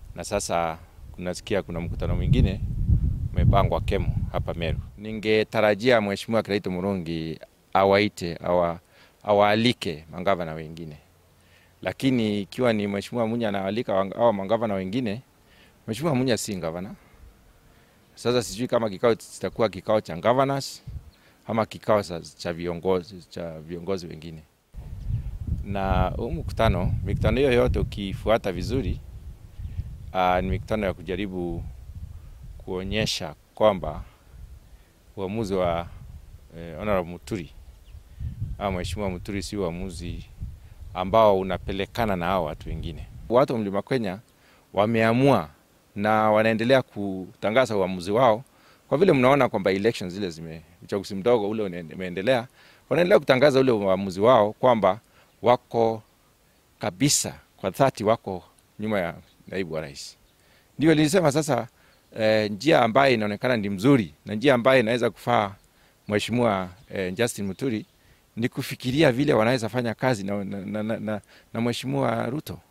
na sasa kunasikia kuna mkutano mwingine umepangwa Kemu hapa Meru. Ningetarajia Mheshimiwa Kiraito Murungi awaite awa, awaalike mangavana wengine, lakini ikiwa ni Mheshimiwa Munya anawaalika awa mangavana wengine, Mheshimiwa Munya si gavana. Sasa sijui kama kikao kitakuwa kikao cha governors ama kikao cha viongozi cha viongozi wengine. Na huu mkutano, mikutano hiyo yote ukifuata vizuri, uh, ni mikutano ya kujaribu kuonyesha kwamba uamuzi wa eh, Honorable Muturi au Mheshimiwa Muturi si uamuzi ambao unapelekana na hao watu wengine. Watu wa Mlima Kenya wameamua na wanaendelea kutangaza uamuzi wao, kwa vile mnaona kwamba elections zile zime uchaguzi mdogo ule umeendelea, wanaendelea kutangaza ule uamuzi wao kwamba wako kabisa kwa dhati, wako nyuma ya naibu wa rais. Ndio nilisema sasa, eh, njia ambayo inaonekana ni mzuri na njia ambayo inaweza kufaa Mheshimiwa eh, Justin Muturi ni kufikiria vile wanaweza fanya kazi na, na, na, na, na Mheshimiwa Ruto.